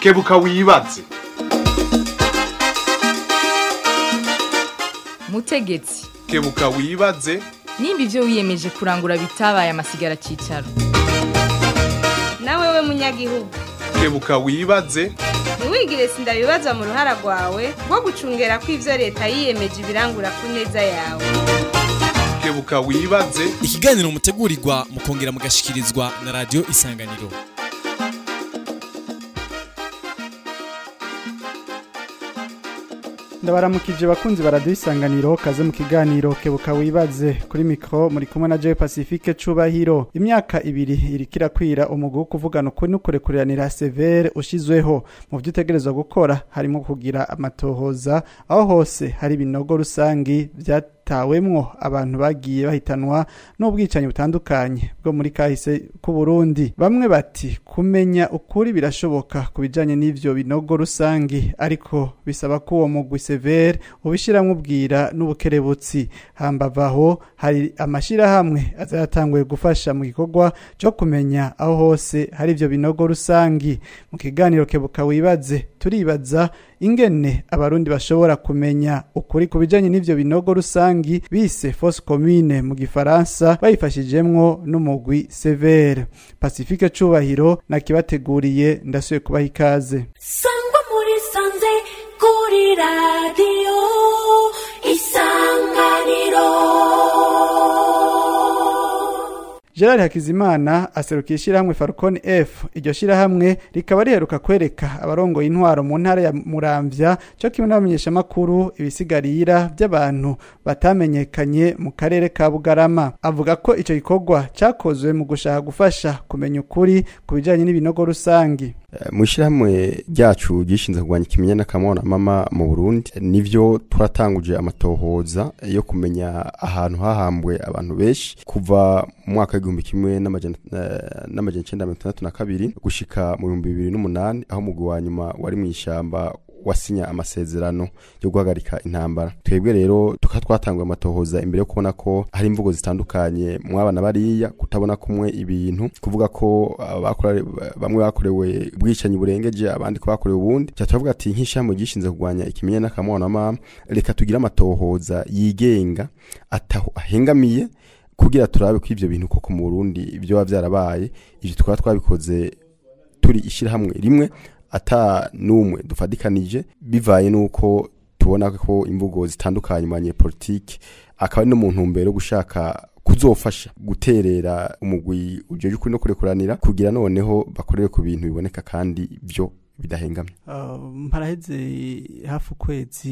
kebuka wibaze mutegetsi kebuka wibaze nimba ibyo wiyemeje kurangura bitabaye amasigara cyicaro nawe we munyagihugu kebuka wibaze ntiwigire sindabibazwa mu ruhara rwawe rwo gucungera ko ibyo leta yiyemeje ibirangura ku neza yawe kebuka wibaze ikiganiro mutegurirwa mukongera mugashikirizwa na radiyo isanganiro ndabaramukije bakunzi baradiyo isanganiro kaze mu kiganiro kebuka wibaze kuri mikoro muri kumwe na jewe pacifique cubahiro imyaka ibiri iriko irakwira umugwi wo kuvugana ukuri n'ukurekuriranira severe ushizweho mu byo utegerezwa gukora harimo kugira amatohoza aho hose hari ibinogo rusangi vyatawemwo abantu bagiye bahitanwa n'ubwicanyi butandukanye bwo muri kahise k'u Burundi bamwe bati kumenya ukuri birashoboka ku bijanye n'ivyo binogo rusangi ariko bisaba ko uwo mugwi severe ubishiramwo ubwira n'ubukerebutsi hambavaho hari amashirahamwe azayatanguye gufasha mu gikorwa cyo kumenya aho hose hari ivyo binogo rusangi mu kiganiro kebuka wibaze turibaza ingene abarundi bashobora kumenya ukuri ku bijanye n'ivyo binogo rusangi bise fosse commune mu gifaransa bayifashijemwo n'umugwi severe pacifique cubahiro nakibateguriye ndasuye kubaha ikaze sangwa muri sanze kuri radiyo isanganiro Gerard Hakizimana aserukiye ishyirahamwe Falcon F iryo shyirahamwe rikaba riheruka kwereka abarongoye intwaro mu ntara ya Muramvya cyo kimwe n'abamenyeshamakuru ibisigarira by'abantu batamenyekanye mu karere ka Bugarama avuga ko ico gikorwa cyakozwe mu gushaka gufasha kumenya ukuri ku bijanye n'ibinogo rusangi mu ishyirahamwe ryacu gishinzwe kurwanya ikimenyane n'akamona mama mu burundi nivyo twaratanguje amatohoza yo kumenya ahantu hahambwe abantu benshi kuva mu mwaka w'igihumbi kimwe n'amajana icenda mirongo itandatu na kabiri gushika mu bihumbi bibiri n'umunani aho umugwi wa nyuma wari mu ishamba wasinya amasezerano yo guhagarika intambara twebwe rero tukaba twatanguye amatohoza imbere yo kubona ko hari imvugo zitandukanye mwabana bariya kutabona kumwe ibintu kuvuga ko bamwe bakorewe ubwicanyi burengeje abandi ko bakorewe ubundi cya turavuga ati nk'ishyamba gishinzwe kurwanya ikimenyane n'akamwana mama reka tugire amatohoza yigenga ataho ahengamiye kugira turabe ko ivyo bintu koko mu Burundi ibyo biba vyarabaye ivyo twaba twabikoze turi ishirahamwe rimwe ata numwe dufadikanije bivaye nuko tubona ko imvugo zitandukanye mu banyepolitike akaba ari no mu ntumbero gushaka kuzofasha guterera umugwi ujeje ukuri no kurekuranira kugira noneho bakorere ku bintu biboneka kandi byo bidahengamye mparaheze hafi ukwezi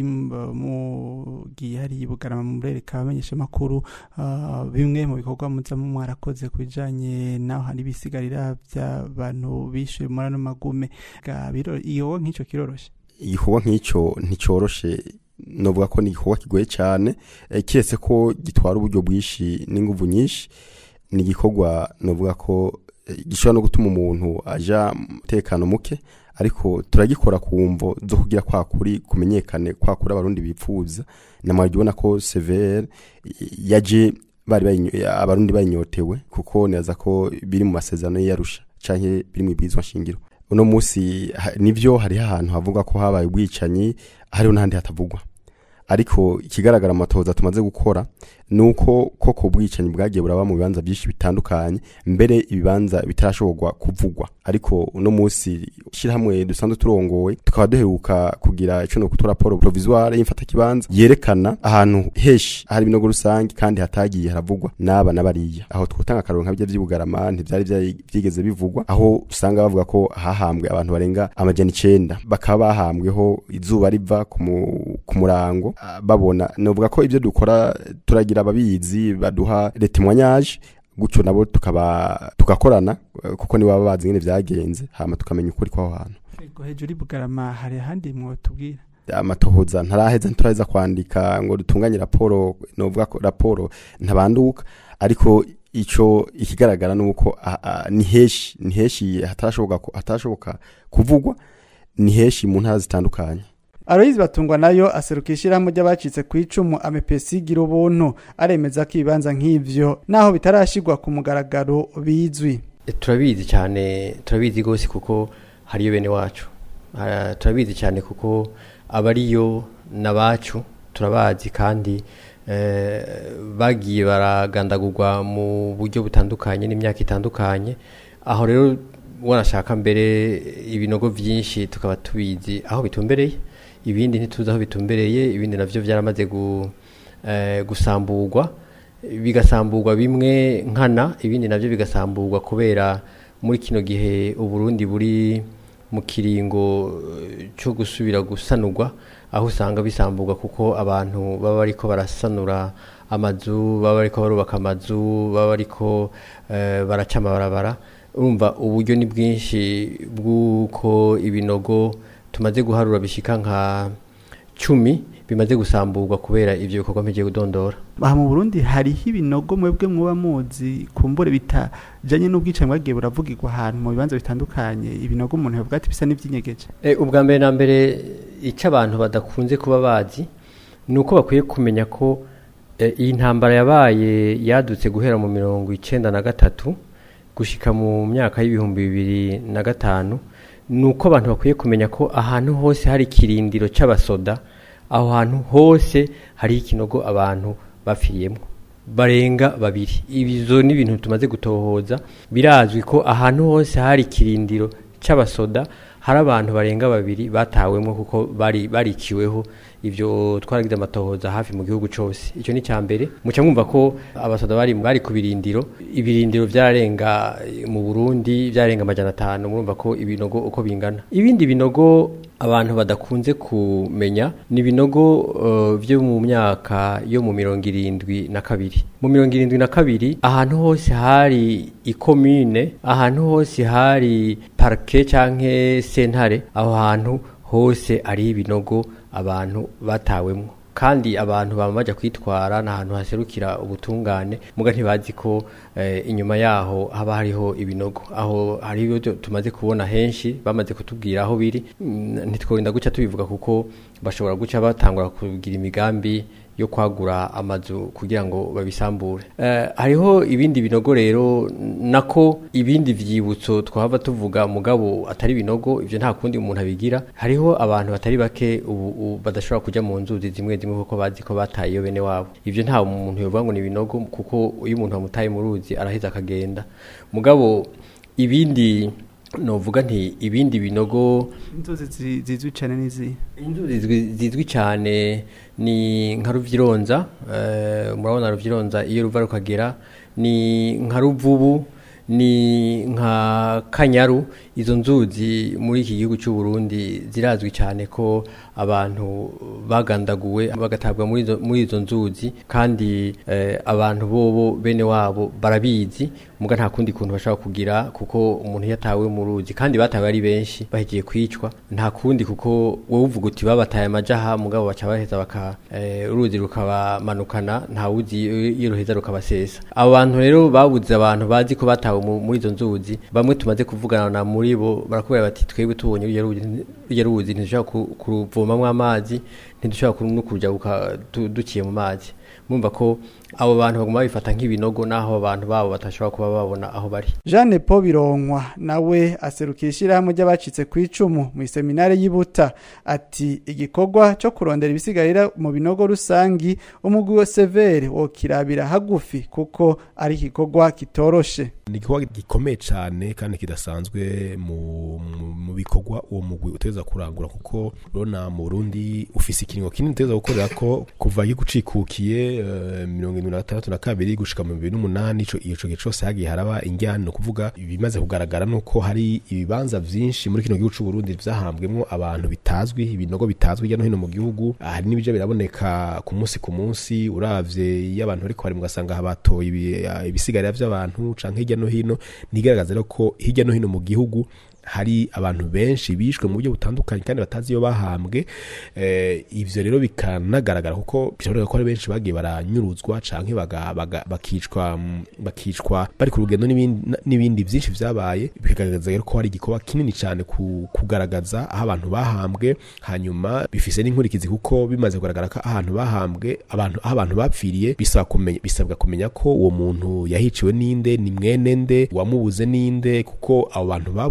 mugiye hari bugarama mu burereka abamenyesha makuru bimwe mu bikorwa muza mwarakoze ku bijanye naho hari ibisigarira by'abantu bishuye muri ano magume iyo nk'icyo kiroroshe igikorwa nk'icyo nticoroshe novuga ko ni igikorwa kigoye cyane kiretse ko gitwara uburyo bwinshi n'inguvu nyinshi ni igikorwa novuga ko gishobora no gutuma umuntu aja umutekano muke ariko turagikora ku mvo zo kugira kwa kuri kumenyekane kwa kuri abarundi bipfuza namara ubona ko severe yaje bari abarundi bayinyotewe kuko neza ko biri mu masezerano y'iyarusha canke biri mu ibizwa nshingiro uno munsi nivyo hariho ahantu havuga ko habaye ubwicanyi hariho n'ahandi hatavugwa ariko ikigaragara amatohoza tumaze gukora nuko koko ubwicanyi bwagiye buraba mu bibanza byinshi bitandukanye mbere ibibanza bitarashobogwa kuvugwa ariko uno munsi ishyirahamwe dusanzwe turongowe tukaba duheruka kugira ico no kutora raporo provisoire y'imfata kibanza yerekana ahantu heshi hari ibinogo rusange kandi hatagiye haravugwa n'aba n'abariya aho twotanga akaronka bijya vy'ubugarama ntivyari vyigeze bivugwa aho usanga bavuga ko hahambwe abantu barenga amajana icenda bakaba bahambweho izuba riva ku murango babona novuga ko ibyo dukora turagira ababizi baduha retemwanyaje gutyo nabo tukaba tugakorana kuko ni baba bazi ngene vyagenze hama tukamenya ukuri kwaho hantu hejuru ibugarama hari ahandi mwotubwira amatohoza ntaraheza nturaheza kwandika ngo dutunganye raporo novuga ko raporo ntabanduka ariko ico ikigaragara nuko ni heshi ni heshi hatarashoboka hatarashoboka kuvugwa ni heshi mu ntara zitandukanye Aloyizi batungwa nayo aseruka ishyirahamwe ry'abacitse ku icumu amepesi gira ubuntu aremeza ko ibibanza nk'ivyo naho bitarashigwa ku mugaragaro bizwi turabizi cyane turabizi rwose kuko hariyo bene wacu Ah, turabizi cyane kuko abariyo n'abacu turabazi kandi eh, bagiye baragandagurwa mu buryo butandukanye n'imyaka itandukanye aho rero wanashaka mbere ibinogo byinshi tukaba tubizi aho bitumbereye ibindi ntituzi aho bitumbereye ibindi navyo byaramaze gu, eh, gusamburwa bigasamburwa bimwe nkana ibindi navyo bigasamburwa kubera muri kino gihe uburundi buri mu kiringo eh, cyo gusubira gusanurwa aho usanga bisamburwa kuko abantu baba bariko barasanura amazu baba bariko barubaka amazu baba bariko eh, baraca amabarabara urumva uburyo ni bwinshi bw'uko ibinogo tumaze guharura bishika nka cumi bimaze gusamburwa kubera ivyo bikorwa mpejeje kudondora aha mu burundi hariho ibinogo mwebwe muba muzi kumbure bitajanye n'ubwicanyi bwagiye buravugirwa ahantu mu bibanza bitandukanye ibinogo umuntu yavuga ati bisa n'ivyinyegeje E, ubwa mbere na mbere icyo abantu badakunze kuba bazi ni uko bakwiye kumenya ko e, iyi ntambara yabaye yadutse guhera mu mirongo icenda na gatatu gushika mu myaka y'ibihumbi bibiri na gatanu ni uko abantu bakwiye kumenya ko ahantu hose hari ikirindiro c'abasoda aho hantu hose hari ikinogo abantu bapfiriyemo barenga babiri ibizo ni ibintu tumaze gutohoza birazwi ko ahantu hose hari ikirindiro c'abasoda hari abantu barenga babiri batawemo kuko bari barikiweho ivyo twaragize amatohoza hafi mu gihugu cose ico ni ca mbere muca mwumva ko abasoda bari bari ku birindiro ibirindiro vyararenga eh, mu Burundi vyarenga amajana atanu murumva ko ibinogo uko bingana ibindi binogo abantu badakunze kumenya ni ibinogo uh, vyo mu myaka yo mu mirongo irindwi na kabiri mu mirongo irindwi na kabiri ahantu hose hari ikomine ahantu hose hari parke canke sentare aho hantu hose ari ibinogo abantu batawemwo kandi abantu baba baja kwitwara n'ahantu haserukira ubutungane muga ntibazi ko eh, inyuma yaho haba hariho ibinogo aho hari ibyo tumaze kubona henshi bamaze kutubwira aho biri Mm, ntitworinda guca tubivuga kuko bashobora guca batangura kugira imigambi yo kwagura amazu kugira ngo babisambure eh, hariho ibindi binogo rero nako ibindi vyibutso twahava tuvuga mugabo atari binogo ivyo nta kundi umuntu abigira hariho abantu batari bake ubu, ubu badashobora kuja mu nzuzi zimwe zimwe kuko bazi ko bataye iyo bene wabo ivyo nta umuntu yovuga ngo ni binogo kuko iyo umuntu amutaye mu ruzi araheza akagenda mugabo ibindi novuga nti ibindi binogo inzuzi zi- zizwi cane n'izihe inzuzi zizwi- zizwi cyane ni nka ruvyironza eh, murabona ruvyironza iyo ruva rukagera ni nka ruvubu ni nka kanyaru izo nzuzi muri iki gihugu cy'u Burundi zirazwi cyane ko abantu bagandaguwe bagatabwa muri izo, muri izo nzuzi kandi eh, abantu bobo bene wabo barabizi muga nta kundi kuntu bashobora kugira kuko umuntu yatawe mu ruzi kandi batawe ari benshi bahegiye kwicwa nta kundi kuko wowe uvuga uti babataye amajaha mugabo baca baheza baka eh, uruzi rukabamanukana nta wuzi iyo ruheza rukabasesa abo bantu rero babuze abantu bazi ko batawe mu- muri izo nzuzi bamwe tumaze kuvugana na muri bo barakubwira bati twebwe tubonye ruriya ruzi- ruriya ruzi ntidushobora ku- kuruvomamwo amazi ntidushobora ku- no kuja guka- du- duciye mu mazi mumva ko abo bantu baguma babifata nk'ibinogo naho abantu babo batashobora kuba babona aho bari Jeanne Paul Bironkwa nawe aserukira ishyirahamwe ry'abacitse ku icumu mu iseminari y'Ibuta ati igikorwa cyo kurondera ibisigarira mu binogo rusangi umugwi wa severe wo kirabira hagufi kuko ari igikorwa kitoroshe ni igikorwa gikomeye cyane kandi kidasanzwe mu, mu, mu bikorwa uwo mugwi uteza kurangura kuko urabona mu Burundi ufise ikiringo kinini uteza gukorera ko kuva gikucikukiye uh, mirongo irindwi na gatandatu na kabiri gushika mu bibiri n'umunani ico ico gihe cose hagiye haraba injyana ni ukuvuga ibimaze kugaragara nuko hari ibibanza vyinshi muri kino gihugu c'u Burundi vyahambwemwo abantu bitazwi ibinogo bitazwi hirya no hino mu gihugu hari n'ibija biraboneka ku munsi ku munsi uravye iyo abantu bariko bari mugasanga batoye ibi- ibisigarira vy'abantu canke hirya no hino nigaragaza rero ko hirya no hino mu gihugu hari abantu benshi bishwe mu buryo butandukanye kandi batazi iyo bahambwe eh, ivyo rero bikanagaragara kuko bishoboka ko ari benshi bagiye baranyuruzwa canke baga- baga- bakicwa mm, bakicwa bari ku rugendo n'ibindi- n'ibindi vyinshi vyabaye bikagaragaza rero ko hari igikorwa kinini cyane ku, kugaragaza aho abantu bahambwe hanyuma bifise n'inkurikizi kuko bimaze kugaragara ko ahantu bahambwe abantu aho abantu bapfiriye bisaba kumenya bisabwa kumenya ko uwo muntu yahiciwe ninde ni mwene nde wamubuze ninde kuko abo bantu babuze abo bantu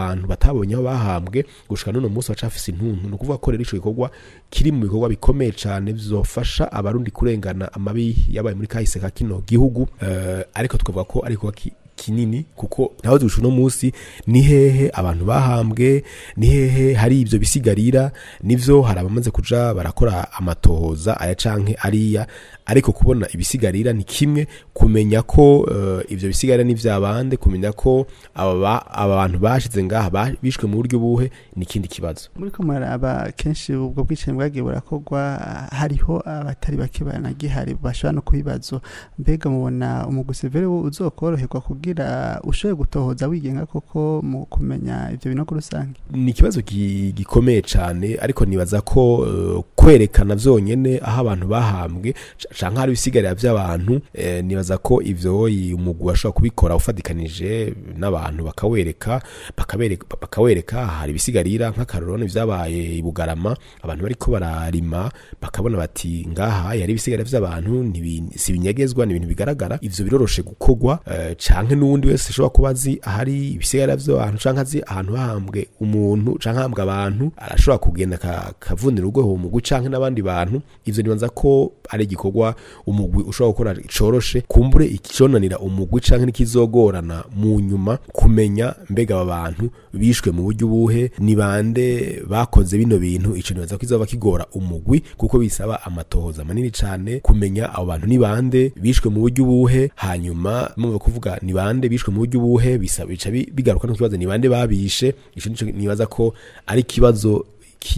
abantu batabonye aho bahambwe gushika n'uno munsi bacafise intuntu ni ukuvuga ko rero ico gikorwa kiri mu bikorwa bikomeye cane bizofasha abarundi kurengana amabi yabaye muri kahise ka kino gihugu eh, ariko tukavuga ko ari igikorwa ki- kinini kuko naho dusha uno munsi ni hehe abantu bahambwe ni hehe hari ivyo bisigarira nivyo hari abamaze kuja barakora amatohoza aya canke ariya ariko kubona ibisigarira ni kimwe kumenya ko uh, ivyo bisigarira ni vyabande kumenya ko aba ba- aba bantu bashize ngaha ba- bishwe mu buryo buhe ni ikindi kibazo muri ko muraraba kenshi ubwo bwicanyi bwagiye burakorwa hariho abatari bake banagihari bashobora no kubibazo mbega mubona umuguseveri uzokoroherwa kugira ushobore gutohoza wigenga koko mu kumenya ivyo binogo rusange ni ikibazo gi- gikomeye cyane ariko nibaza ko uh, kwerekana vyonyene aho abantu bahambwe ca- canke hari ibisigarira vy'abantu eh, nibaza ko ivyo i- umugwi ashobora kubikora ufadikanije n'abantu bakawereka bakabereka bakawereka hari ibisigarira nk'akarorone vyabaye i Bugarama abantu bariko bararima bakabona bati ngaha yari ibisigarira vy'abantu ntibi- si binyegezwa ni ibintu bigaragara ivyo biroroshe gukorwa eh, canke n'uwundi wese ashobora kuba azi ahari ibisigarira vy'abantu canke azi ahantu hahambwe umuntu canke hahambwe abantu arashobora kugenda ka- kavunira urweho uwo mugwi canke n'abandi bantu ivyo nibanza ko ari igikorwa umugwi ushobora gukora coroshe kumbure iconanira umugwi canke n'ikizogorana mu nyuma kumenya mbega aba bantu bishwe mu buryo ubuhe ni bande bakoze bino bintu ico nibaza ko kizoba kigora umugwi kuko bisaba amatohoza manini cane kumenya abo bantu ni bande bishwe mu buryo ubuhe hanyuma mumva kuvuga ni bande bishwe mu buryo ubuhe bisaba bica bi- bigaruka no kibazo ni bande babishe ico nico nibaza ko ari kibazo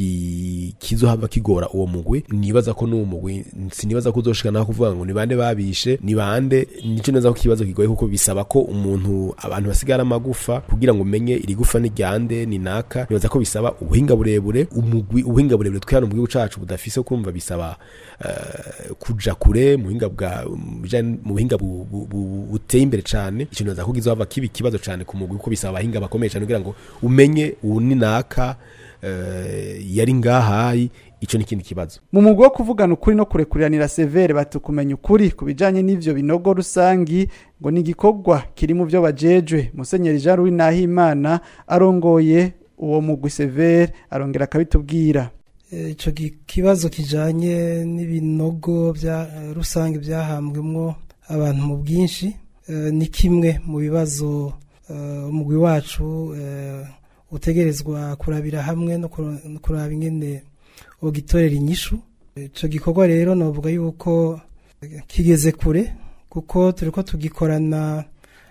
ki kizohava kigora uwo mugwi nibaza ko n'uwo mugwi sinibaza ko uzoshika naho kuvuga ngo ni bande babishe ni bande nico neza ko kibazo kigoye kuko bisaba ko umuntu abantu basigara amagufa kugira ngo umenye iri gufa ni ryande ni naka nibaza ko bisaba ubuhinga burebure umugwi ubuhinga burebure twihana mu gihugu cacu budafise kumva bisaba eh, kuja kure mu buhinga bwa mu bijanye- mu buhinga bu- bu- bu- buteye imbere cane ico nibaza ko kizohava kiba ikibazo cane ku mugwi kuko bisaba abahinga bakomeye cane kugira ngo umenye uwu ni naka eh, yari ngahayi ico ni ikindi kibazo mu mugwi wo kuvugana ukuri no kurekuriranira severe bati kumenya ukuri ku bijanye n'ivyo binogo rusangi ngo ni igikorwa kiri mu vyo bajejwe musenyeri jean louis nahimana arongoye uwo mugwi severe arongera akabitubwira Eh, ico gi- kibazo kijanye n'ibinogo bya eh, rusange byahambwemwo abantu mu bwinshi eh, ni kimwe mu bibazo eh, umugwi wacu eh, utegerezwa kurabira hamwe no kuro- no kuraba ingene ugitorera inyishu ico gikorwa rero novuga yuko eh, kigeze kure kuko turiko tugikorana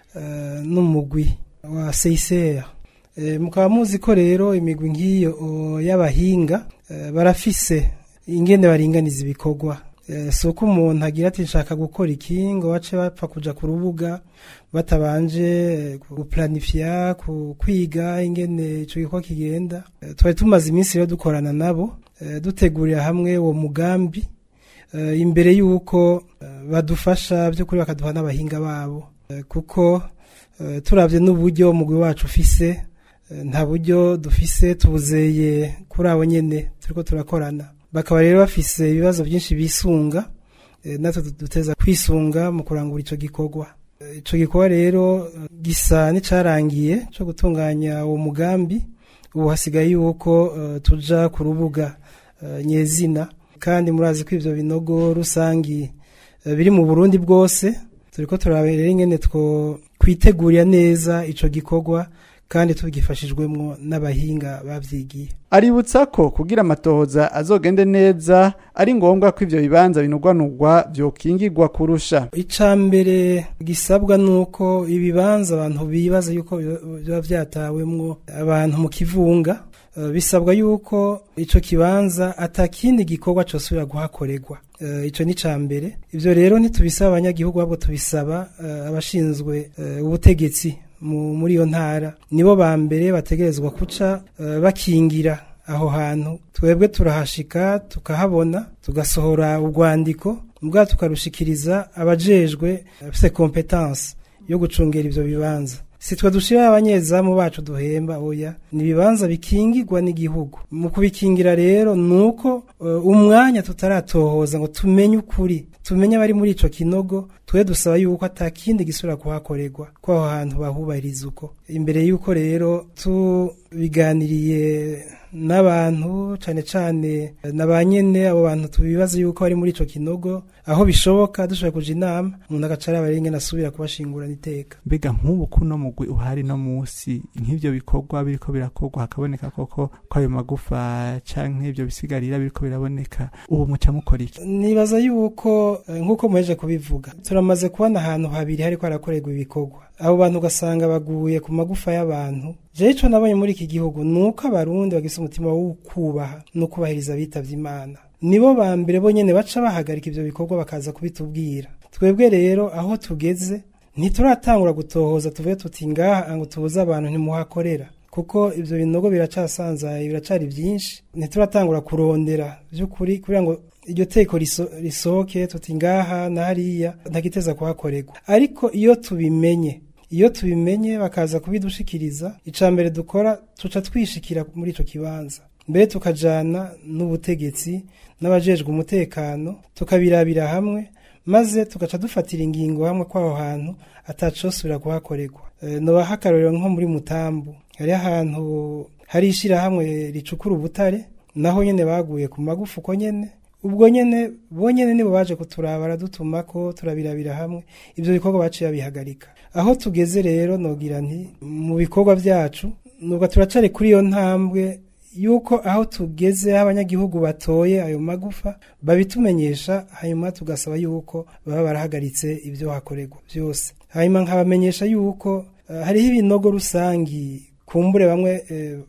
eh, n'umugwi wa CICR Eh, mukaba muzi ko rero imigwi nk'iyo o, y'abahinga eh, barafise ingene baringaniza ibikorwa Eh, si uko umuntu agira ati nshaka gukora iki ngo bace bapfa kuja ku rubuga batabanje eh, guplanifya ku- kwiga ingene ico gikorwa kigenda Eh, twari tumaze iminsi rero dukorana nabo eh, dutegurira hamwe uwo mugambi eh, imbere y'uko eh, badufasha by'ukuri bakaduha n'abahinga babo Eh, kuko eh, turavye n'uburyo umugwi wacu ufise eh, nta buryo dufise tubuzeye kuri abo nyene turiko turakorana bakaba rero bafise ibibazo byinshi bisunga eh, natwe du- duteza kwisunga mu kurangura ico gikorwa Eh, ico gikorwa rero eh, gisa n'icarangiye co gutunganya uwo mugambi ubu hasigaye yuko eh, tuja ku rubuga eh, nyezina kandi murazi ko ivyo binogo rusangi eh, biri mu Burundi bwose turiko turabera ingene two kwitegurira neza ico gikorwa kandi tugifashijwemwo n'abahinga bavyigiye aributsa ko kugira amatohoza azogende neza ari ngombwa ko ivyo bibanza binugwanugwa vyokingirwa kurusha ica mbere gisabwa nuko ibibanza abantu bibaza yuko biba vyatawemwo abantu mu kivunga eh, bisabwa yuko ico kibanza atakindi gikorwa cosubira guhakorerwa Eh, ico ni ca mbere ivyo rero ntitubisaba abanyagihugu ahubwo tubisaba eh, abashinzwe eh, ubutegetsi mu- muri iyo ntara nibo ba mbere bategerezwa kuca eh, bakingira aho hantu twebwe turahashika tukahabona tugasohora urwandiko mbwa tukarushikiriza abajejwe bafise competence yo gucungera ivyo bibanza si twe dushira abanyezamu bacu duhemba oya ni ibibanza bikingirwa n'igihugu mu kubikingira rero nuko uh, umwanya tutaratohoza ngo tumenye ukuri tumenye abari muri ico kinogo twe dusaba yuko atakindi gisubira kuhakorerwa ko aho hantu bahubahiriza uko imbere yuko rero tubiganiriye n'abantu cane cane na ba nyene abo bantu tubibaza yuko bari muri ico kinogo aho bishoboka dushobora kuja inama umuntu agaca araba rero ingene asubira kubashingurana iteka mbega nk'ubu kuno mugwi uhari no musi nk'ivyo bikorwa biriko birakorwa hakaboneka koko ko ayo magufa canke ivyo bisigarira biriko biraboneka ubu muca mukora iki nibaza yuko eh, nk'uko muheje kubivuga turamaze kubona ahantu habiri hariko harakorerwa ibikorwa abo bantu ugasanga baguye ku magufa y'abantu jewe ico nabonye muri iki gihugu ni uko abarundi bagise umutima wo kubaha no kubahiriza abitavye imana nibo ba mbere bonyene baca bahagarika ivyo bikorwa bakaza kubitubwira twebwe rero aho tugeze ntituratangura gutohoza tuvuge tuti ngaha ngo tubuze abantu ntimuhakorera kuko ivyo binogo biracasanzaye biracari vyinshi ntituratangura kurondera vy'ukuri kugira ngo iryo teko riso- risohoke tuti ngaha na hariya ntagiteza kuhakorerwa ariko iyo tubimenye iyo tubimenye bakaza kubidushikiriza ica mbere dukora tuca twishikira muri ico kibanza mbere tukajana n'ubutegetsi n'abajejwe umutekano tukabirabira hamwe maze tugaca dufatira ingingo hamwe kw'aho hantu atacosubira kuhakorerwa e, nobaha akarorero nko muri mutambu hari ahantu hari ishirahamwe ricukura ubutare naho nyene baguye ku magufa uko nyene ubwo nyene bonyene nibo baje kuturaba baradutumako turabirabira hamwe ivyo bikorwa baciye babihagarika aho tugeze rero nogira nti mu bikorwa vyacu nubwo turacari kuri iyo ntambwe yuko aho tugeze aho abanyagihugu batoye ayo magufa babitumenyesha hanyuma tugasaba yuko baba barahagaritse ibyo hakorerwa byose hanyuma nkabamenyesha yuko eh, hariho ibinogo rusangi kumbure bamwe eh,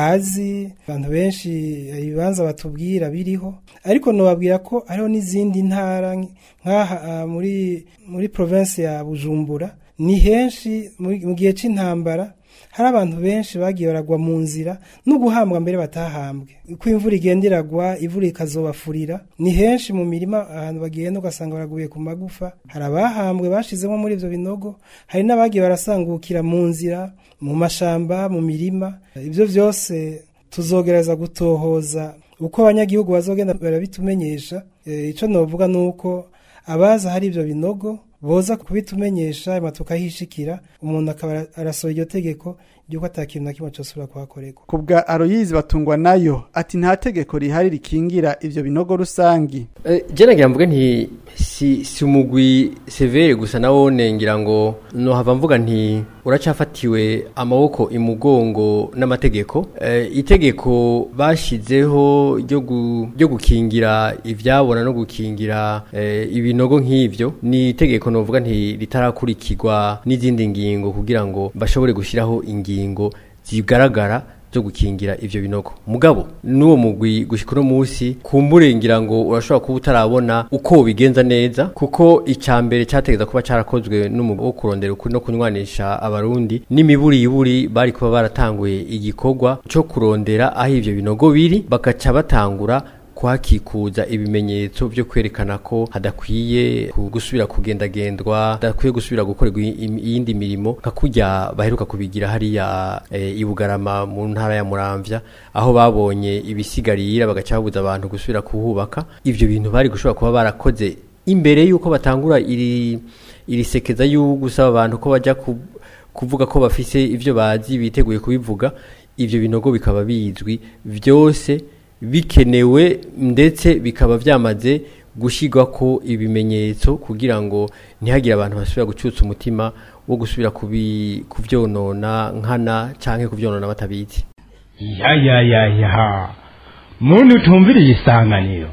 bazi abantu benshi eh, ibibanza batubwira biriho ariko nobabwira ko hariho n'izindi ntara nk- nk'aha ah, muri muri province ya Bujumbura ni henshi muri- mu gihe c'intambara hari abantu benshi bagiye baragwa mu nzira no guhambwa mbere batahambwe uko imvura igenda iragwa imvura ikazobafurira ni henshi mu mirima ahantu bagenda ugasanga baraguye ku magufa hari abahambwe bashizemo muri ivyo binogo hari n'abagiye barasangukira mu nzira mu mashamba mu mirima ibyo byose tuzogereza gutohoza uko abanyagihugu bazogenda barabitumenyesha Eh, ico novuga nuko abaza hari ivyo binogo boza kubitumenyesha hanyuma tukahishikira umuntu akaba arasohoye iryo tegeko ry'uko ata kintu na kimwe cosubira kuhakorerwa ku bwa aroyizi batungwa nayo ati nta tegeko rihari rikingira ivyo binogo rusangi Eh, je nagira mvuge nti si, si umugwi severe gusa nawo ngira ngo nohava mvuga nti uracafatiwe amaboko imugongo n'amategeko eh, itegeko bashizeho ryo gu- ryo gukingira ivyabona no gukingira eh, ibinogo nk'ivyo ni itegeko novuga nti ritarakurikirwa n'izindi ngingo kugira ngo bashobore gushiraho ingingo zigaragara zo gukingira ivyo binogo mugabo n'uwo mugwi gushika uno musi kumbure ngira ngo urashobora kuba utarabona uko bigenza neza kuko icya mbere cyategeza kuba cyarakozwe n'umugwi wo kurondera ukuri no kunywanisha abarundi n'imiburiburi bari kuba baratanguye igikorwa cyo kurondera aho ivyo binogo biri bagaca batangura kuhakikuza ibimenyetso byo kwerekana ko hadakwiye ku- gusubira kugendagendwa hadakwiye gusubira gukorerwa i- im- iyindi mirimo nka kurya baheruka kubigira hariya e, i Bugarama mu ntara ya Muramvya aho babonye ibisigarira bagaca babuza abantu gusubira kuhubaka ivyo bintu bari gushobora kuba barakoze imbere yuko batangura iri iri sekeza y'u gusaba abantu ko bajya ku, kuvuga ko bafise ivyo bazi biteguye kubivuga ivyo binogo bikaba bizwi vyose bikenewe ndetse bikaba byamaze gushyirwa ko ibimenyetso kugira ngo ntihagire abantu basubira gucutsa umutima wo gusubira kubi- kuvyonona nkana canke kuvyonona batabizi ya ya ya ya muntu utumviriye isanganiro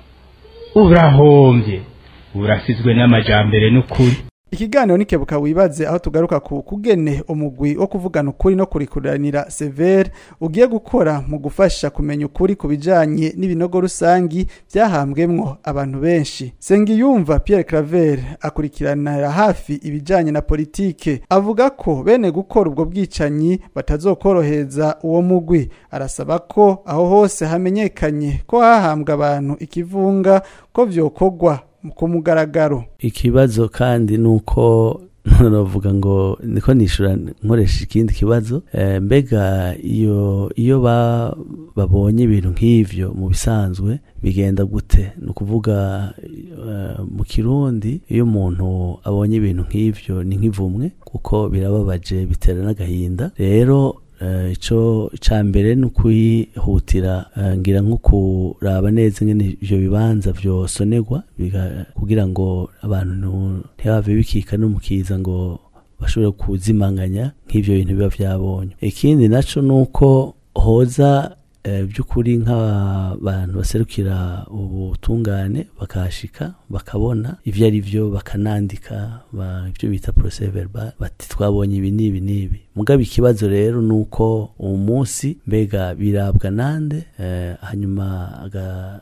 urahombye urasizwe n'amajambere n'ukuri ikiganiro nikebuka wibaze aho tugaruka ku kugene umugwi wo kuvugana ukuri no kurikuranira severe ugiye gukora mu gufasha kumenya ukuri ku bijanye n'ibinogo rusangi byahambwemwo abantu benshi sengiyumva pierre claver akurikiranira hafi ibijanye na politike avuga ko bene gukora ubwo bwicanyi batazokoroheza uwo mugwi arasaba ko aho hose hamenyekanye ko hahambwa abantu ikivunga ko vyokorwa ku mugaragaro ikibazo kandi ni uko none bavuga ngo niko nishura nkoresha ikindi kibazo eh, mbega iyo iyo ba, babonye ibintu nk'ivyo mu bisanzwe bigenda gute ni ukuvuga eh, mu kirundi iyo umuntu abonye ibintu nk'ivyo ni nk'ivumwe kuko birababaje bitera n'agahinda rero eh, ico ca mbere ni ukwihutira eh, ngira nko kuraba neza ingene ivyo bibanza vyosonerwa biga- kugira ngo abantu ntibave bikika n'umukiza ngo bashobore kuzimanganya nk'ivyo bintu biba vyabonye ikindi naco ni uko hoza eh, by'ukuri nk'abantu baserukira ubutungane bakahashika bakabona ivyo ari vyo bakanandika ba- ivyo bita procès verbal bati twabonye ibi n'ibi n'ibi mugabo ikibazo rero ni uko uwo munsi mbega birabwa nande eh, hanyuma aga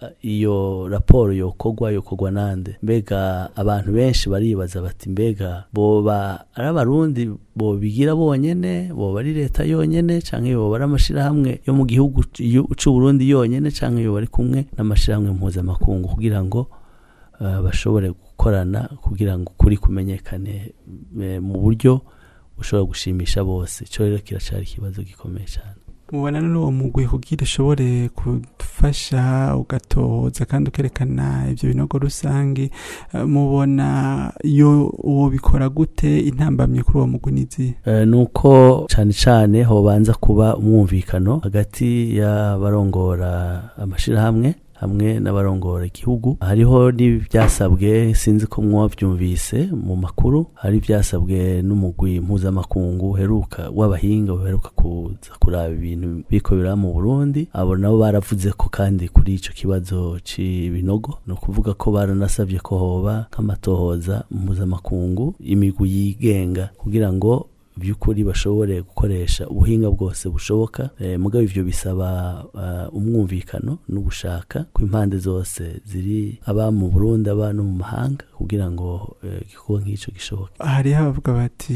iyo raporo yokogwa yokogwa nande mbega abantu benshi baribaza bati mbega boba ari abarundi bobigira bonyene boba ari leta yonyene canke boba ari amashirahamwe yo mu gihugu yu- c'uburundi yonyene canke yoba ari kumwe n'amashirahamwe mpuzamakungu kugira ngo eh, bashobore gukorana kugira ngo ukuri kumenyekane eh, mu buryo bushobora gushimisha bose ico rero kiracari ikibazo gikomeye cane mubona n'uwo mugwi kugira ushobore kudufasha ugatohoza kandi ukerekana ibyo binogo rusange eh, mubona iyo uwo bikora gute intambamye kuri uwo mugwi n'izihe Eh, nuko cane cane hobanza kuba umwumvikano hagati y'abarongora amashirahamwe hamwe n'abarongora igihugu hariho n'ibyasabwe sinzi ko mwabyumvise mu makuru hari ibyasabwe n'umugwi mpuzamakungu uheruka w'abahinga uheruka kuza kuraba ibintu biko biraba mu Burundi abo nabo baravuze ko kandi kuri ico kibazo c'ibinogo ni ukuvuga ko baranasabye ko hoba nk'amatohoza mpuzamakungu imigwi yigenga kugira ngo by'ukuri bashobore gukoresha ubuhinga bwose bushoboka eh, mugabo ivyo bisaba uh, umwumvikano no gushaka ko impande zose ziri aba mu Burundi aba no mu mahanga kugira ngo eh, igikorwa nk'ico gishoboke hariho abavuga bati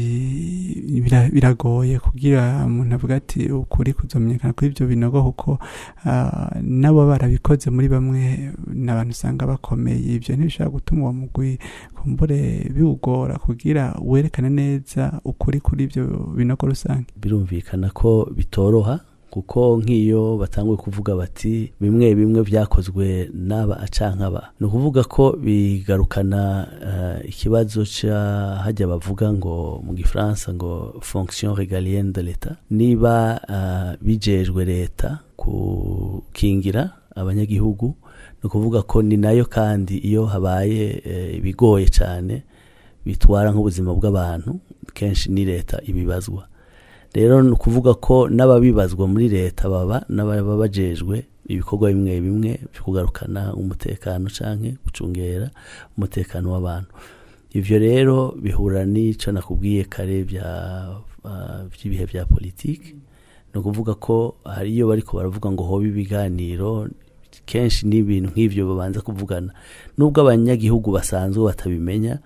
"Bira- biragoye kugira umuntu avuga ati ukuri kuzomenyekana kuri ibyo binogo kuko ah, nabo barabikoze muri bamwe n'abantu usanga bakomeye ibyo ntibishobora gutuma uwo mugwi kumbure biwugora kugira werekane neza ukuri kuri ibyo binogo rusange birumvikana ko bitoroha kuko nk'iyo batanguye kuvuga bati bimwe bimwe byakozwe n'aba acankaba ni ukuvuga ko bigarukana eh, ikibazo ca hajya bavuga ngo mu gifaransa ngo fonction régalienne de l'etat niba eh, bijejwe leta gukingira abanyagihugu ni ukuvuga ko ni nayo kandi iyo habaye eh, ibigoye cyane bitwara nk'ubuzima bw'abantu kenshi ni leta ibibazwa rero ni ukuvuga ko n'ababibazwa muri leta baba n'ababa bajejwe ibikorwa bimwe bimwe byo kugarukana umutekano canke gucungera umutekano w'abantu ivyo rero bihura n'ico nakubwiye kare bya ah, by'ibihe bya politiki ni ukuvuga ko hari iyo bariko baravuga ngo hobe ibiganiro kenshi n'ibintu nk'ivyo babanza kuvugana nubwo abanyagihugu basanzwe batabimenya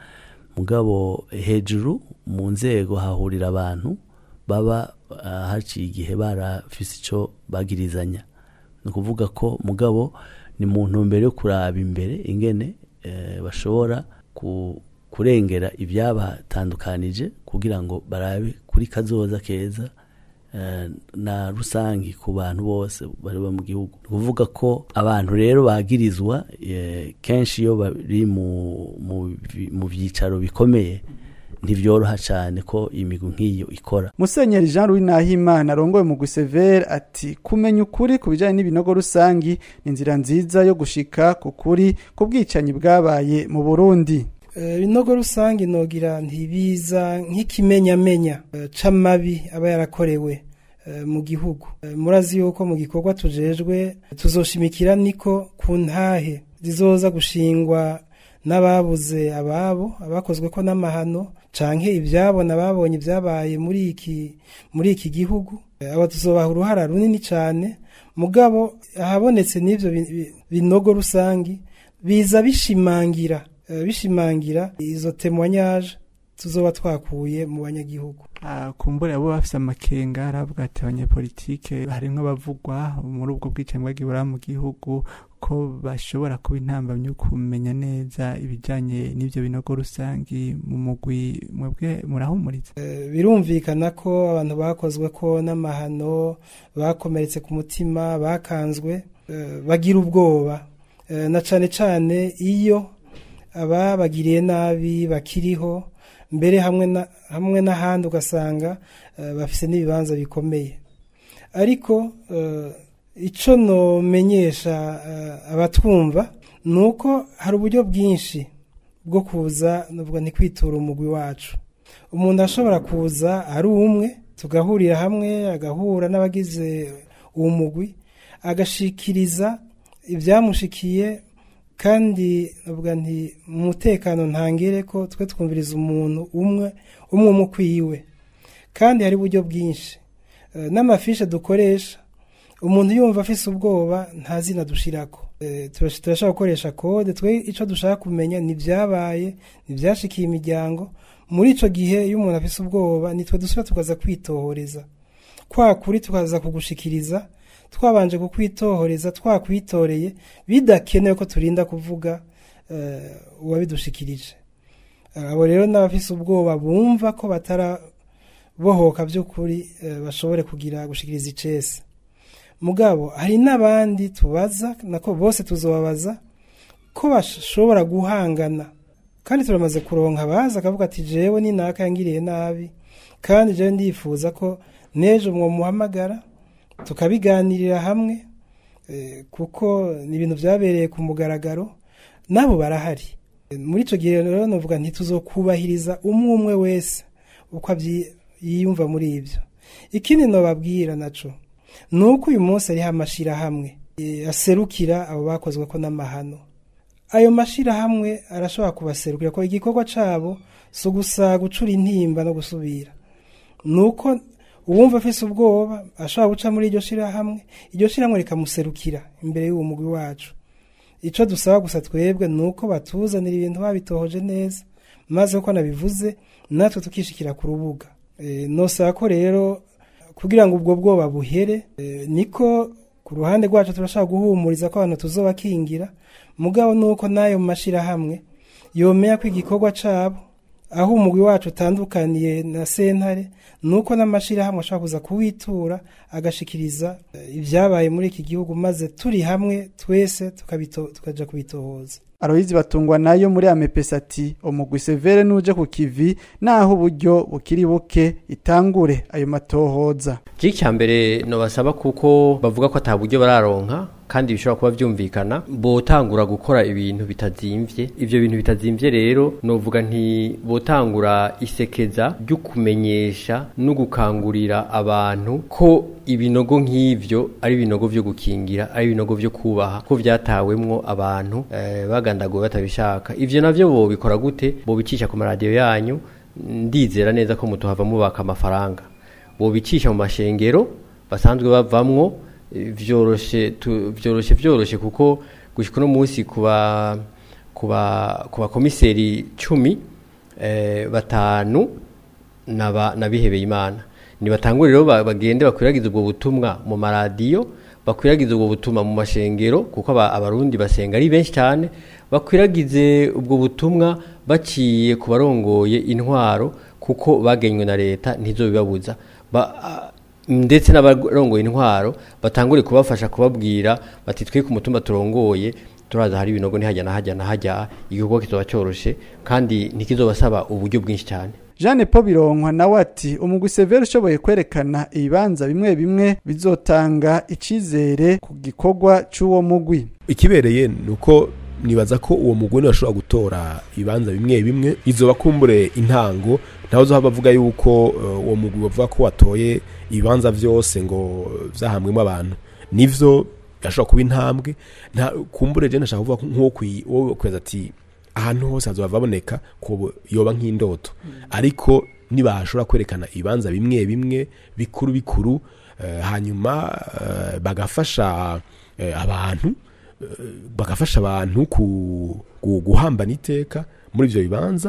mugabo hejuru mu nzego hahurira abantu baba ah, haciye igihe barafise ico bagirizanya ni ukuvuga ko mugabo ni mu ntumbero yo kuraba imbere ingene eh, bashobora ku, kurengera ibyabatandukanije kugira ngo barabe kuri kazoza keza eh, na rusangi ku bantu bose bari mu gihugu ni ukuvuga ko abantu rero bagirizwa eh, kenshi iyo bari mu, mu, vi- mu byicaro bikomeye ntibyoroha cyane ko imigwi nk'iyo ikora musenyeri jean louis nahimana arongoye mu gusevere ati kumenya ukuri ku bijyanye n'ibinogo rusangi ni inzira nziza yo gushika ku kuri ku bwicanyi bwabaye mu burundi Eh, ibinogo rusange nogira ntibiza nk'ikimenyamenya eh, c'amabi aba yarakorewe eh, mu gihugu Eh, murazi yuko mu gikorwa tujejwe tuzoshimikira niko ku ntahe zizoza gushingwa n'ababuze ababo abakozwe ko n'amahano canke ibyabo n'ababonye ibyabaye muri iki muri iki gihugu Eh, aba tuzobaha uruhara runini cyane mugabo ahabonetse n'ivyo bi- bi- binogo rusangi biza bishimangira eh, bishimangira izo témoignage tuzoba twakuye mu banyagihugu Ah, kumbura abo bafise amakenga aravuga ati abanyepolitike harimwo abavugwa muri ubwo bwicanyi bwagiye buraba mu gihugu ko bashobora kuba intambamyi yo kumenya neza ibijyanye n'ibyo binogo rusangi mu mugwi mwebwe murahumuriza birumvikana ko abantu bakozwe ko n'amahano bakomeretse ku mutima bakanzwe bagira ubwoba na cyane cyane iyo ababagiriye nabi bakiriho mbere hamwe n'ahandi ugasanga bafite n'ibibanza bikomeye ariko icyo nomenyesha abatwumva ni uko hari uburyo bwinshi bwo kuza ni kwitura umugwi wacu umuntu ashobora kuza ari umwe tugahurira hamwe agahura n'abagize uwo mugwi agashikiriza ibyamushikiye kandi navuga nti umutekano ntangere ko twe twumviriza umuntu umwe umwe umwe ukwiwe kandi hari uburyo bwinshi n'amafishe dukoresha umuntu yumva afise ubwoba nta zina dushirako turashaka gukoresha kode twe icyo dushaka kumenya ni ibyabaye ni ibyashikiye imiryango muri icyo gihe iyo umuntu afise ubwoba nitwe dusubira tukaza kwitohoreza kwa kuri tukaza kugushikiriza twabanje kukwitohoreza twakwitoreye bidakenewe ko turinda kuvuga uwabidushikirije abo rero n'abafise ubwoba bumva ko batarabohoka by'ukuri bashobore kugira gushikiriza icese mugabo hari n'abandi tubaza nako bose tuzobabaza ko bashobora guhangana kandi turamaze kuronka abaza akavuga ati jewe ni naka yangiriye nabi kandi jewe ndifuza ko n'ejo mwomuhamagara tukabiganirira hamwe kuko ni ibintu byabereye ku mugaragaro nabo barahari muri icyo gihe rero navuga ntituzokubahiriza umwe umwe wese uko yiyumva muri ibyo ikindi nababwira nacyo ni uko uyu munsi ariho amashyirahamwe aserukira abo bakozwe ko n'amahano ayo mashyirahamwe arashobora kubaserukira ko igikorwa cyabo si ugusa gucura intimba no gusubira ni uko uwumva afise ubwoba ashobora guca muri iryo shyirahamwe iryo shyirahamwe rikamuserukira imbere y'uwo mugwi wacu icyo dusaba gusa twebwe ni uko batuzanira ibintu babitohoje neza maze uko nabivuze natwe tukishikira ku rubuga nosaba ko rero kugira ngo ubwo bwoba buhere niko ku ruhande rwacu turashaka guhumuriza ko abantu tuzobakingira mugabo nuko n'ayo mashyirahamwe yomenya ko igikorwa cyabo aho umugwi wacu utandukaniye na sentare nuko n'amashyirahamwe ashobora kuza kuwitura agashikiriza ibyabaye muri iki gihugu maze turi hamwe twese tukajya kubitohoza aroyizi batungwa nayo muri amepesa ati umugwi severe nuje ku kivi naho uburyo bukiri buke itangure ayo matohoza iki cya mbere nabasaba kuko bavuga ko ata buryo bararonka kandi bishobora kuba byumvikana botangura gukora ibintu bitazimvye ivyo bintu bitazimvye rero novuga nti botangura isekeza ryo kumenyesha no gukangurira abantu ko ibinogo nk'ivyo ari ibinogo vyo gukingira ari ibinogo vyo kubaha ko vyatawemwo abantu eh, bagandaguwe batabishaka ivyo navyo bobikora gute bobicisha ku maradiyo yanyu ndizera neza ko mutuhava mubaka amafaranga bobicisha mu mashengero basanzwe bavamwo vyoroshe vyoroshe vyoroshe kuko gushika uno munsi kuba kuba kuba komiseri 10 eh batanu naba nabihebeye imana ni batangure rero bagende bakwiragiza ubwo butumwa mu maradiyo bakwiragiza ubwo butumwa mu mashengero kuko abarundi basenga ari benshi cyane bakwiragize ubwo butumwa baciye ku barongoye intwaro kuko bagenywe na leta ntizo bibabuza ndetse n'abarongoye intwaro batangure kubafasha kubabwira bati twe ku mutumba turongoye turaza hari ibinogo ntihajya na hajya na hajya igikorwa kizoba cyoroshe kandi ntikizobasaba uburyo bwinshi cyane Jeanne Paul Bironkwa nawe ati umugwi Severe ushoboye kwerekana ibibanza bimwe bimwe bizotanga icizere ku gikorwa c'uwo mugwi ikibereye nuko nibaza ko uwo mugwi ashobora gutora ibibanza bimwe bimwe izoba kumbure intango ntaho zo bavuga yuko uwo mugwi bavuga ko watoye ibibanza byose ngo vyahamwemo abantu nivyo gashobora kuba intambwe nta kumbure je nashaka kuvuga nk'uwo kweza ati ahantu hose hazoba baboneka ko yoba nk'indoto ariko nibashobora kwerekana ibibanza bimwe bimwe bikuru bikuru hanyuma bagafasha abantu bagafasha abantu guhambana iteka muri ibyo bibanza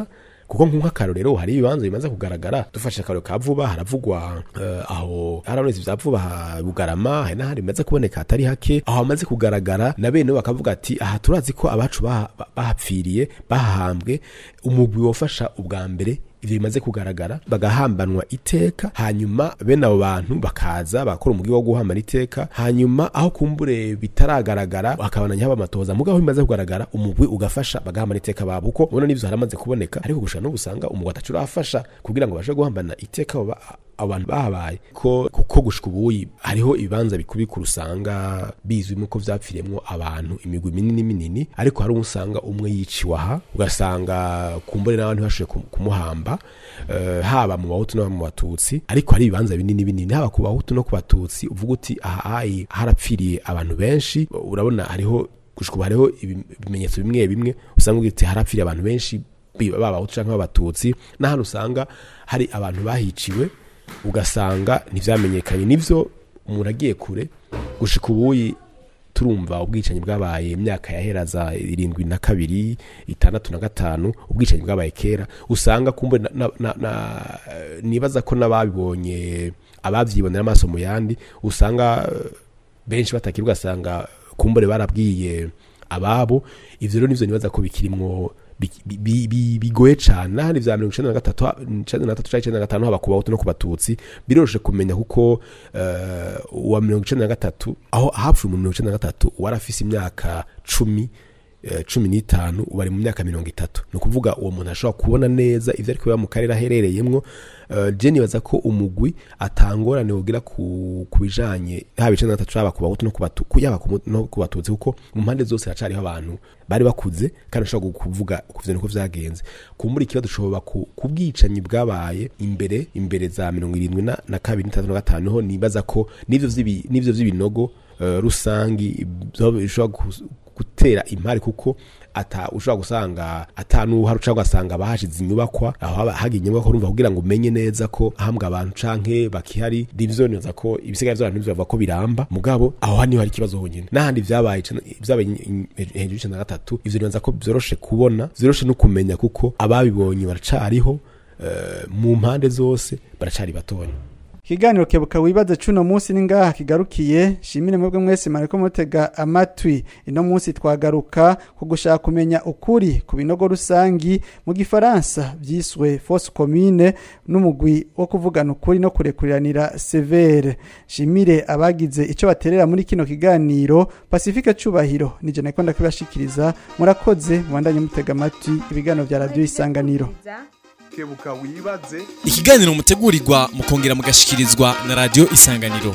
kuko nk'akarorero hari ibibanza bimaze kugaragara dufashe akarorero ka vuba haravugwa eh, aho harabonetse ibya vuba ha bugarama hari n'ahandi bimaze kuboneka hatari hake aho hamaze kugaragara na bene bo bakavuga ati aha turazi ko abacu baha- ba- bahapfiriye bahahambwe umugwi wofasha ubwa mbere ivyo bimaze kugaragara bagahambanwa iteka hanyuma bene abo bantu bakaza bakora umugi wo guhambana iteka hanyuma aho kumbure bitaragaragara hakabandanya haba amatoza mugabo bimaze kugaragara umugwi ugafasha bagahambana iteka babo kuko ubona n'ivyo haramaze kuboneka ariko gushaka no gusanga umugwi atacu urafasha kugira ngo bashe guhambana iteka abo ba- abo bantu bahabaye ko kuko gushika ubuyi hariho ibibanza bikubikura usanga bizwi nuko vyapfiremwo abantu imigwi minini minini ariko hari usanga umwe yiciwe aha ugasanga kumbure n'abantu ntibashoboye kum- kumuhamba eh, haba mu bahutu no mu batutsi ariko hari ibibanza binini binini haba ku bahutu no ku batutsi uvuga uti aha ayi harapfiriye abantu benshi urabona hariho gushika ubu hariho ibi- ibimenyetso bimwe bimwe usanga ugira uti harapfiriye abantu benshi bi- baba abahutu canke b'abatutsi n'ahantu usanga hari abantu bahiciwe ugasanga ntivyamenyekanye nivyo umuntu agiye kure gushika ubuyi turumva ubwicanyi bwabaye imyaka yahera za irindwi na kabiri itandatu na gatanu ubwicanyi bwabaye kera usanga kumbe na, na, na, na, nibaza ko n'ababibonye abavyibonera amaso mu yandi usanga eh, benshi batakiri ugasanga kumbure barabwiye ababo ivyo rero nivyo nibaza ko bikirimwo bi- bi- bi- bigoye cane n'ahandi vya mirongo icenda na gatatu ha- icenda na gatatu canke icenda na gatanu haba ku bahutu no ku batutsi biroroshe kumenya kuko eh, uwa mirongo icenda na gatatu aho hapfuye umuntu mirongo icenda na gatatu wari afise imyaka cumi eh, cumi n'itanu ubu ari mu myaka mirongo itatu ni ukuvuga uwo muntu ashobora kubona neza ivyo ariko biba mu karere aherereyemwo Eh, je nibaza ko umugwi atangorane wogira ku ku bijanye haba icenda na gatatu haba ku bahutu no ku batu- ku- yaba ku mu- no ku batutsi kuko mu mpande zose hacariho abantu bari bakuze kandi bashobora kuvuga kuvyo niko vyagenze kumbura ikibazo dushobora ku ku bwicanyi bwabaye imbere imbere za mirongo irindwi na na kabiri n'itandatu na gatanu niho nibaza ko n'ivyo vy'ibi- n'ivyo vy'ibinogo eh, rusangi byo bishobora gu- gutera impari kuko ata ushobora gusanga atanuhari uca ugasanga bahashize inyubakwa aho haba hagiye inyubakwa urumva kugira ngo umenye neza ko ahambwa abantu canke bakihari nivyo neza ko ibisigaye vy'abantu nivyo bavuga ko biramba mugabo aho hani hari ikibazo honyine n'ahandi vyabaye icana- vyabaye in- hejuru y'icenda na gatatu ivyo neza ko vyoroshe kubona vyoroshe no kumenya kuko ababibonye baracariho eh, mu mpande zose baracari batonya ikiganiro kebuka wibaze cuno munsi ni ngaha kigarukiye shimire mwebwe mwese mariko mutega amatwi ino munsi twagaruka ku gushaka kumenya ukuri ku binogo rusangi mu gifaransa vyiswe fosse commune n'umugwi wo kuvugana ukuri no kurekuriranira severe shimire abagize ico baterera muri kino kiganiro pacifique cubahiro nije nako ndakibashikiriza murakoze mubandanye mutega amatwi ibiganiro vya radio isanganiro kebuka wibaze ikiganiro mutegurirwa mukongera mugashikirizwa na radio isanganiro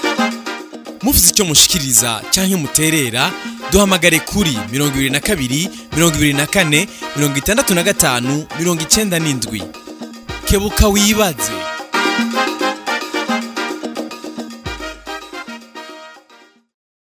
mufite icyo mushikiriza cyangwa muterera duhamagare kuri mirongo ibiri na kabiri mirongo ibiri na kane mirongo itandatu na gatanu mirongo icenda n'indwi kebuka wibaze